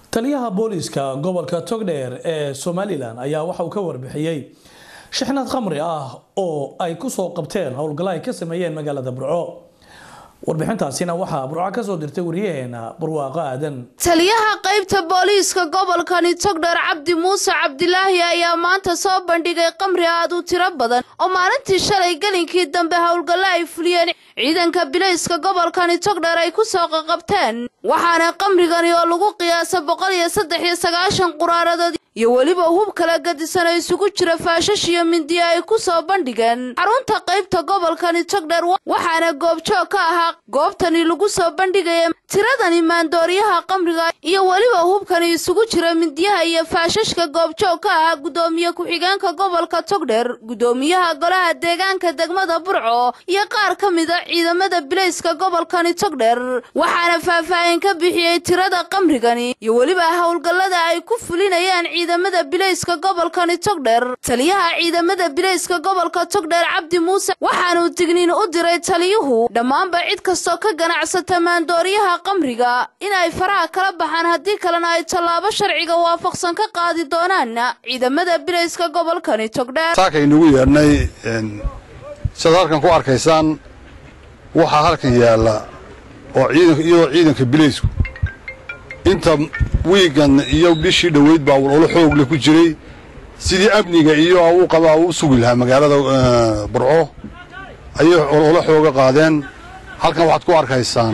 taliyaha booliiska gobolka togdheer ee somalilan ayaa waxa uu ka warbixiyey shixnad khamri ah oo ay kusoo qabteen howlgalla ay ka sameeyeen magaalada burco warbixintaasina waxaa burco kasoo dirtay wariyaheena barwaaqo aadan taliyaha qaybta booliiska gobolkani togdheer cabdi muuse cabdilaahi ayaa maanta soo bandhigay qamri aad u tiro badan oo maalintii shalay gelinkii dambe howlgallo ay fuliyeen ciidanka bilayska gobolkani togdheer ay ku soo qaqabteen waxaana qamrigani oo lagu qiyaasa boqol iyo saddex iyo sagaashan quraaradood iyo weliba hub kala gadisan oo isugu jira faashash iyo mindiya ay ku soo bandhigeen xarunta qaybta gobolkani togdheer waxaana goobjoog ka ahaa goobtani lagu soo bandhigaya tiradani maandooriyaha qamriga iyo weliba hubkani isugu jira mindiyaha iyo faashashka goobjoog ka ahaa guddoomiye ku-xigeenka gobolka togdheer guddoomiyaha golaha deegaanka degmada burco iyo qaar ka mida ciidamada bilayska gobolkani togdheer waxaana faahfaahin ka bixiyey tirada qamrigani iyo weliba howlgallada ay ku fulinayaan ciidamada bilayska gobolkani togdheer taliyaha ciidamada bilayska gobolka togdheer cabdi muuse waxaanuu digniin u diray taliyuhu dhammaanba cid kastoo ka ganacsata maandooriyaha qamriga in ay faraha kala baxaan haddii kalena ay tallaabo sharciga waafaqsan ka qaadi doonaan ciidamada bilayska gobolkani togdheer saaka inugu yeedhnay sidaad halkan ku arkaysaan waxaa halkan yaalla oo ciidanka iyadoo ciidanka bilaysku inta wiigan iyo bishii dhoweyd baa olo xoogle ku jiray sidii amniga iyo u qaba u sugi lahaa magaalada burco ayay olo xooga qaadeen halkan waxaad ku arkaysaan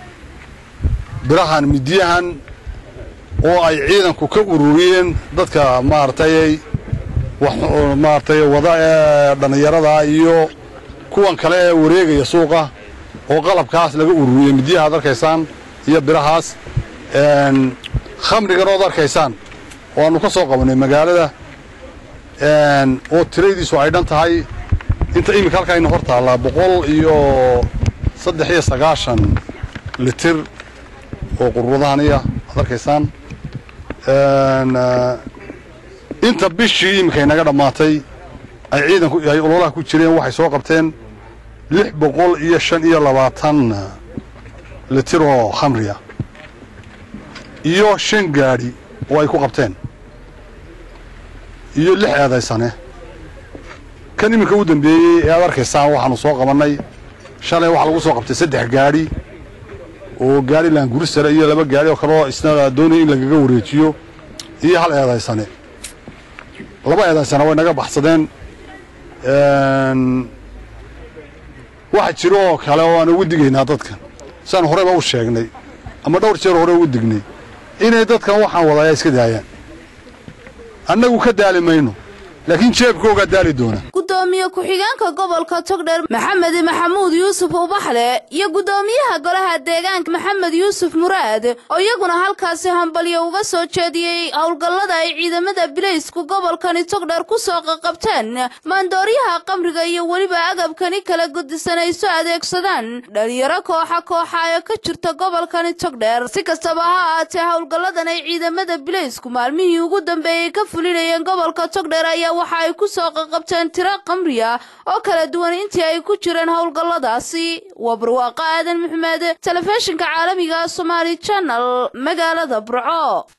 birahan midiyahan oo ay ciidanku ka ururiyeen dadka maaragtay wax maaragtay wada ee dhallinyarada iyo kuwan kale ee wareegaya suuqa oo qalabkaas laga ururiyey midiyaha ad arkaysaan iyo birahaas khamrigan ood arkaysaan oo aannu ka soo qabannay magaalada oo tiradiisu ay dhan tahay inta iminka halkaayna hor taallaa boqol iyo saddex iyo sagaashan litir oo qurbadahaniya ad arkaysaan inta bishii iminkay naga dhammaatay ay ciidanku ay ololaha ku jireen waxay soo qabteen lix boqol iyo shan iyo labaatan litir oo khamriya iyo shan gaadhi oo ay ku qabteen iyo lix eedaysane kan iminka u dambeeyey ee aad arkaysaan waxaanu soo qabannay shalay waxaa lagu soo qabtay saddex gaadhi oo gaari laangurisare iyo laba gaadhi oo kaleo isna doonaya in lagaga wareejiyo iyo hal eedaysane laba eedaysane way naga baxsadeen waxa jiro oo kale oo aan ugu digaynaa dadkan siaan horeyba u sheegnay ama dhowr jeer hore ugu dignay inay dadkan waxaan wadaaya iska daayaan annagu ka daali mayno laakiin jeebkoogaa daali doona gudoomiye ku-xigeenka gobolka togdheer maxamed maxamuud yuusuf ubaxle iyo guddoomiyaha golaha deegaanka maxamed yuusuf muraad oo iyaguna halkaasi hambalyo uga soo jeediyey howlgallada ay ciidamada bilaysku gobolkani togdheer ku soo qaqabteen maandooriyaha qamriga iyo weliba agabkani kala gudisan ay soo adeegsadaan dhalinyaro kooxa kooxa ee ka jirta gobolkani togdheer si kastaba ha ahaatee howlgalladan ay ciidamada bilaysku maalmihii ugu dambeeyey ka fulinayeen gobolka togdheer ayaa waxa ay ku soo qaqabteen tiro qamriya oo kala duwan intii ay ku jireen howlgalladaasi waa barwaaqo aadan maxmed telefishinka caalamiga somaali janal magaalada burco